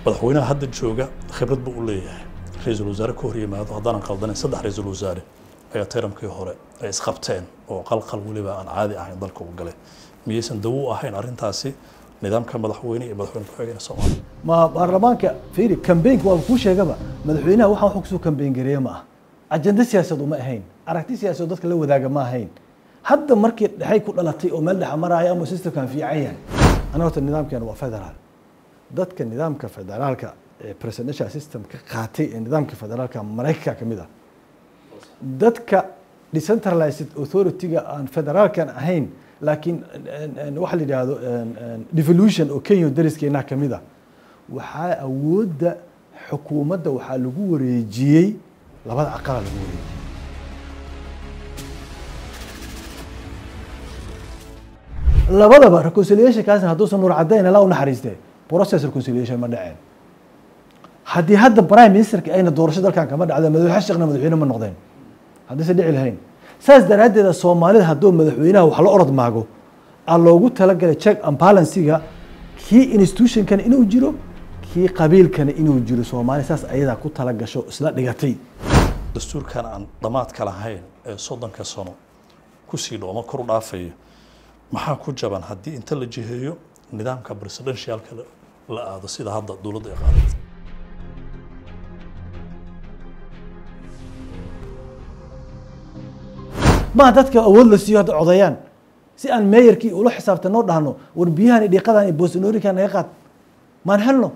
madaxweynaha hadda jooga khibrad buu u leeyahay ra-iisul wasaare ka hor yimaado haddaanan qaldanayn saddex ra-iisul wasaare ayaa tayramkii hore ay isqabteen oo qalqal weliba aan caadi ahayn dalka u galay miyaysan dawo u ahayn arrintaasi nidaamka madaxweyne iyo madaxweyne ku-xigeenka soomaaliya ma baarlamaanka fiiri kambeynka waa kuu sheegaba madaxweynaha waxaan wax kusoo kambeyn gareeye ma ah ajenda siyaasad uma ahayn aragti siyaasad dadka la wadaaga ma ahayn hadda markii dhexay ku dhalatay oo meel dhexa maraya ama systemkan fiican yahay anaga horta nidaamkeena waa federaal dadka nidaamka federaalka ee presidential system ka qaatay ee nidaamka federaalka maraykanka ka mid ah dadka decentralized authority-ga aan federaalkan ahayn laakiin waxa la yidhaahdo devolution oo kenya dariskeenaha ka mid ah waxaa awoodda xukuumadda waxaa lagu wareejiyey labada aqala lagu wareejiyey labadaba reconciliation kaasna hadduusan nuur caddayn ala u naxariistee process reconciliation ma dhaceen haddii hadda prime ministerka ayna doorasho dalkan kama dhacdo madaxweyne sheekhna madaxweyne ma noqdeen haddayse dhici lahayn saas daraaddeeda soomaalida hadduu madaxweynaha wax la orod maago aa loogu talagalay check and balansiga kii institutionkana inuu jiro kii qabiilkana inuu jiro soomaali saas ayadaa ku tala gasho isla dhigatay dastuurkan aan dhammaadka lahayn ee soddonka sano kusii dhooma kor u dhaafaya maxaa ku jaban haddii inta la jiheeyo nidaamka presidentialka la aado sida hadda dowladda ay qaadatay maha dadka awood la siiyo hadda codayaan si aan meeyarkii ula xisaabtan noo dhahno war biyahan iyo dhiiqadan iyo boosanoorikan naga qaad maan helno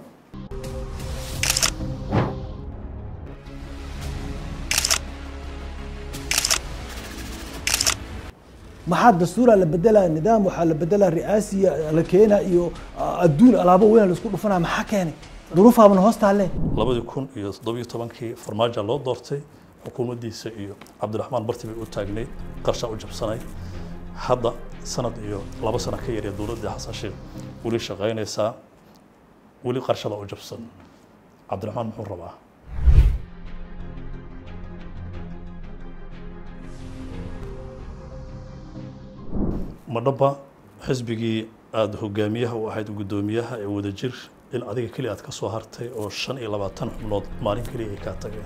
maxaa dastuura la bedelaya nidaam waxaa la bedelaya ri'aasiya la keena iyo adduun alaabo weyn la isku dhufanaya maxaa keenay duruufaabana hoos taalle labadii kun iyo toddobiyo tobankii farmaajo loo doortay xukuumaddiisa iyo cabdiraxmaan barti bay u taagnayd qarshaa u jabsanay hadda sanad iyo laba sano ka yaree dowladdii xasan sheekh weli shaqaynaysaa weli qarshada u jabsan cabdiraxmaan muxuu rabaa madhaba xisbigii aada hogaamiyaha u ahayd guddoomiyaha ee wadajir in adiga keliya aad ka soo hartay oo shan iyo labaatan xubnood maalin keliya ay kaa tageen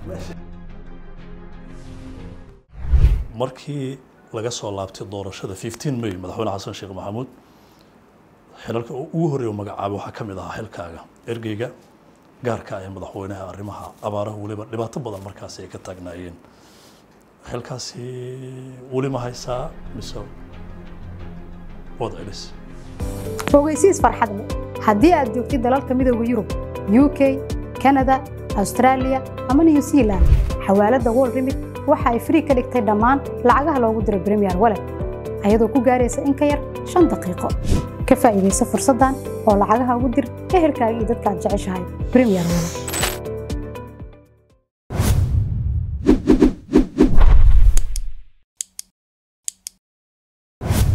markii laga soo laabtay doorashada 15 may madaxweyne xasan sheekh maxamuud xilalka ugu horreeya uu magacaabay waxaa ka mid ahaa xilkaaga ergeyga gaarka ee madaxweynaha arrimaha abaaraha weliba dhibaato badan markaasi ay ka taagnaayeen xilkaasi weli ma haysaa mise waad celis ogeysiis farxad leh haddii aad joogtid dalalka midooda yurub uk canada australia ama new zealand xawaaladda world remit waxa ay frii ka dhigtay dhammaan lacagaha loogu diro premier wallet ayadoo ku gaaraysa in ka yar shan daqiiqo ka faa'iidaysa fursaddan oo lacagaha ugu dir ehelkaaga iyo dadka aad jeceshahay premier wallet